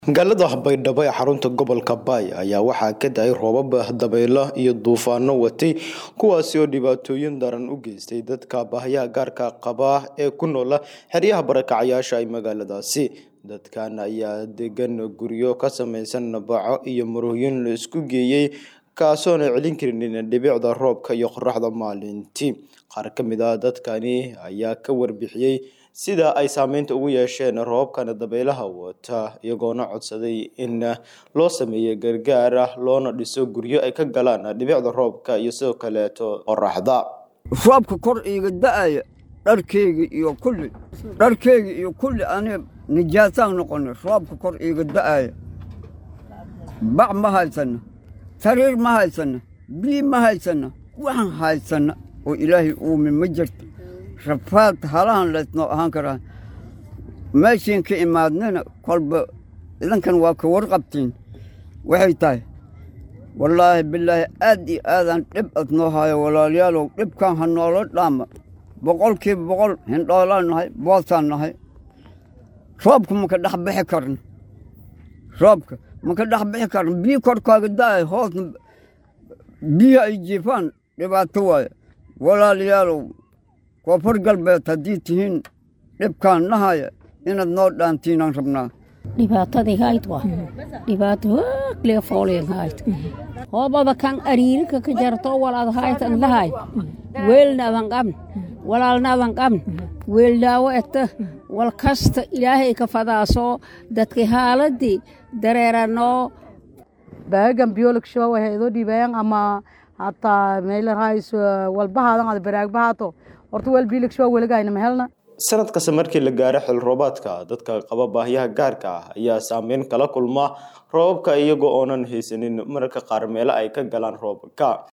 magaalada baydhabo ee xarunta gobolka baay ayaa waxaa ka da-ay roobab dabaylo iyo duufaano watay kuwaasi oo dhibaatooyin daran u geystay dadka baahyaha gaarka qaba ee ku noola xeryaha barakacyaasha ee magaaladaasi dadkan ayaa degan guryo ka samaysan baco iyo marooyin la isku geeyey kaasoona celin karin dhibicda roobka iyo qoraxda maalintii qaar ka mid ah dadkani ayaa ka warbixiyey sida ay saameynta ugu yeesheen roobabkan dabaylaha wata iyagoona codsaday in loo sameeyo gargaar ah loona dhiso guryo ay ka galaan dhibicda roobka iyo sidoo kaleeto qoraxda roobka kor iiga da-aya dharkeyga iyo kulli dharkeyga iyo kulli aniga nijaasaan noqonay roobka kor iiga da-aya bac ma haysana sariir ma haysana biyi ma haysana waxaan haysana oo ilaahay uumin ma jirto rafaad halahan laysnoo ahaan karaa meeshiin ka imaadnana kolba idankan waa ka warqabtiin waxay tahay wallaahi bilaahi aad iyo aadaan dhib adnoo haayo walaalayaalow dhibkan ha noola dhaama boqolkiiba boqol hindhoolaan nahay boosaan nahay roobka maka dhex bixi karno roobka maka dhex bixi karno biyi korkaaga da-ay hoosna biyi ay jiifaan dhibaato waaye walaalayaalow koonfur galbeed haddii tihiin dhibkaan nahaya inaad noo dhaantiinaan rabnaa dhibaatadii hayd waa dhibaato hooglee fooleen hayd hoobada kan ariirika ka jarto walaad haytan lahay weelnaadan qabn walaalnaadan qabn weeldaawo eta wal kasta ilaahay ka fadaasoo dadka haaladii dareeranoo baagan biyooligshawa waxay idoo dhiibayaan ama hataa meelarahays walbahaadan ada baraagbahato horta weel biiligshawa weligayna mahelna sanad kasta markii la gaaro xil roobaadka dadka qaba baahyaha gaarka ah ayaa saameyn kala kulma roobabka iyagoo oonan haysanin mararka qaar meelo ay ka galaan roobka